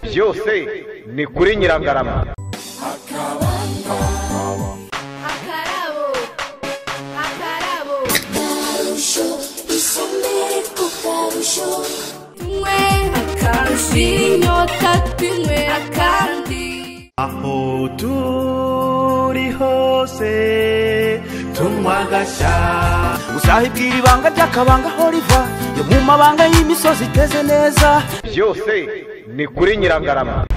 byose ni kuri Nyirangarama Akarabo, akarabo, akarusho isombe ku karusho tunywe akarusho inyota tunywe akandi. aho turi hose tunywa agashya uzahibwira ibanga ry'akabanga aho riva yo mu mabanga y'imisozi iteze neza byose ni kuri Nyirangarama